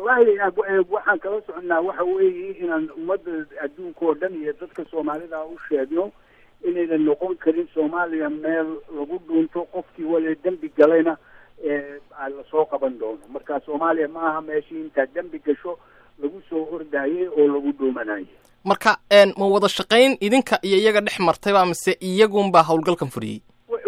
wallahi waxaan kala soconaa waxa weeye inaan ummadda adduunka oo dhan iyo dadka soomaalida u sheegno inaynan noqon karin soomaaliya meel lagu dhuunto qofkii wale dembi galayna lasoo qaban doono marka soomaaliya ma aha meeshii intaa dembi gasho lagu soo ordayay oo lagu dhuumanayay marka ma wada shaqayn idinka iyo iyaga dhex martayba mise iyagunbaa howlgalkan furiyey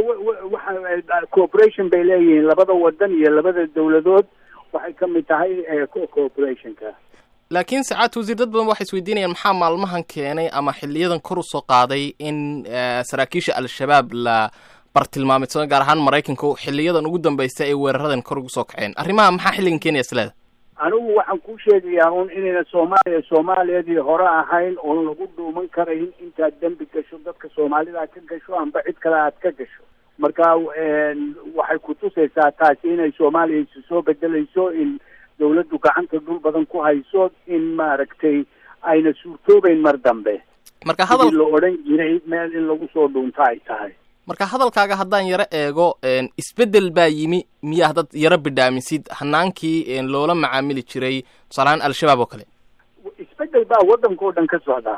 waxa cooperation bay leeyihiin labada wadan iyo labada dawladood waxay ka mid tahay cooperationka laakiin sacaad wasiir dad badan waxay isweydiinayaan maxaa maalmahan keenay ama xiliyadan kor usoo qaaday in saraakiisha al-shabaab la bartilmaameydsado gaar ahaan maraykanka xiliyadan ugu dambaysa ay weeraradan kor ugu soo kaceen arrimaha maxaa xilligan keenaya isleeda anigu waxaan kuu sheegayaa un inayna soomaaliya soomaaliyadii hore ahayn oon lagu dhuuman karayn intaad dembi gasho dadka soomaalida ka gasho amba cid kale aad ka gasho marka waxay kutusaysaa taasi inay soomaaliya isu soo bedelayso in dawladdu gacanta dhul badan ku hayso in maaragtay ayna suurtoobeyn mar dambe marka hadal la odhan jiray meel in lagu soo dhuunto ay tahay marka hadalkaaga haddaan yaro eego isbeddel baa yimi miyaa haddaad yaro bidhaamisid hanaankii loola macaamili jiray tusaalahaan al-shabaab oo kale isbeddel baa waddanka oo dhan ka socda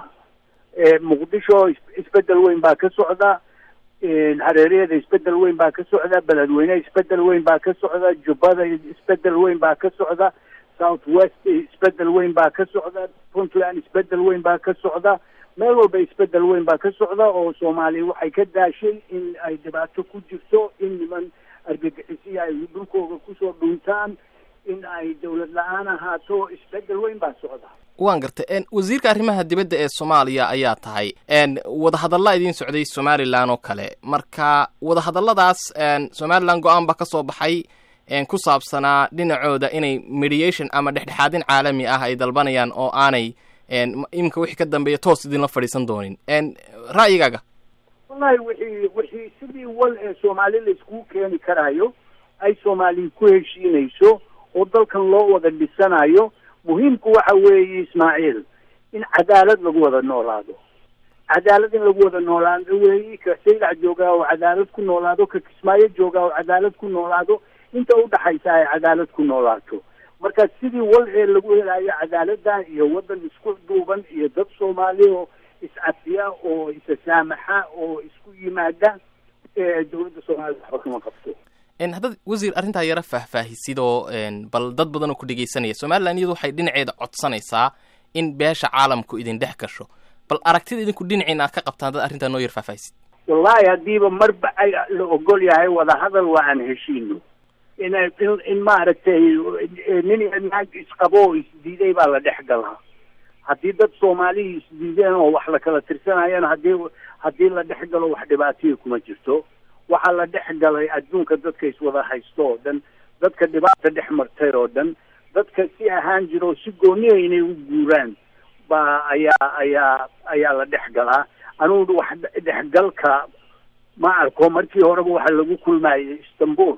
muqdisho isbeddel weyn baa ka socda hareeriyada isbeddel weyn baa ka socda beledweyne isbeddel weyn baa ka socda jubbada isbeddel weyn baa ka socda south west isbeddel weyn baa ka socda puntland isbeddel weyn baa ka socda meel walba isbeddel weyn baa ka socda oo soomaaliya waxay ka daashay in ay dhibaato ku jirto in niman argagixisiya ay dhulkooda kusoo dhuuntaan in ay dawlad la-aan ahaato isbeddel weyn baa socda waan gartay wasiirka arrimaha dibadda ee soomaaliya ayaa tahay wadahadalla idiin socday somalilan oo kale marka wadahadalladaas somalilan go-aan ba ka soo baxay ku saabsanaa dhinacooda inay mediation ama dhexdhexaadin caalami ah ay dalbanayaan oo aanay iminka wixii ka dambeeya toos idinla fadhiisan doonin ra'yigaaga wallahi wixii wixii sidii wal ee soomaali la iskugu keeni karaayo ay soomaaliya ku heshiinayso oo dalkan loo wada dhisanayo muhiimku waxa weeye ismaaciil in cadaalad lagu wada noolaado cadaalad in lagu wada noolaado weeyi ka saylac joogaa oo cadaalad ku noolaado ka kismaayo joogaa oo cadaalad ku noolaado inta udhaxaysa ay cadaalad ku noolaato marka sidii wal ee lagu helayo cadaaladda iyo waddan isku duuban iyo dad soomaali oo iscafiya oo isasaamaxa oo isku yimaada dawladda soomaalida waxba kama qabto haddaad wasiir arrintaa yaro faahfaahisid oo bal dad badan oo ku dhegeysanaya somalilan iyadu waxay dhinaceeda codsanaysaa in beesha caalamku idin dhex gasho bal aragtida idinku dhinaciina aad ka qabtaan haddaad arrintaa noo yar faahfaahisid wallahi haddiiba marba ay la ogol yahay wadahadal waa aan heshiino in in maaragtay nin iyo naag isqabo oo isdiiday baa la dhex galaa haddii dad soomaaliya isdiideen oo wax la kala tirsanayana haddii haddii la dhex galo wax dhibaataya kuma jirto waxaa la dhex galay adduunka dadka iswada haysto oo dhan dadka dhibaata dhex martay oo dhan dadka si ahaan jira oo si gooniya inay u guuraan baa ayaa ayaa ayaa la dhex galaa anugu wax dhexgalka ma arko markii horeba waxa lagu kulmayay istanbul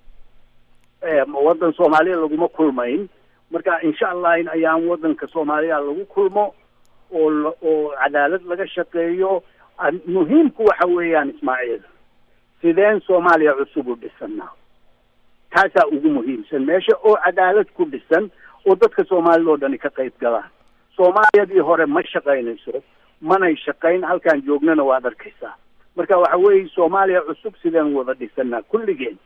waddan soomaaliya laguma kulmayn marka insha allah in ayaan waddanka soomaaliya lagu kulmo oo oo cadaalad laga shaqeeyo muhiimku waxa weeyaan ismaaciil sideen soomaaliya cusub u dhisanaa taasaa ugu muhiimsan meesha oo cadaalad ku dhisan oo dadka soomaalida oo dhani ka qayb galaan soomaaliyadii hore ma shaqaynayso manay shaqayn halkaan joognana waad arkaysaa marka waxa weeye soomaaliya cusub sideen wada dhisanaa kulligeen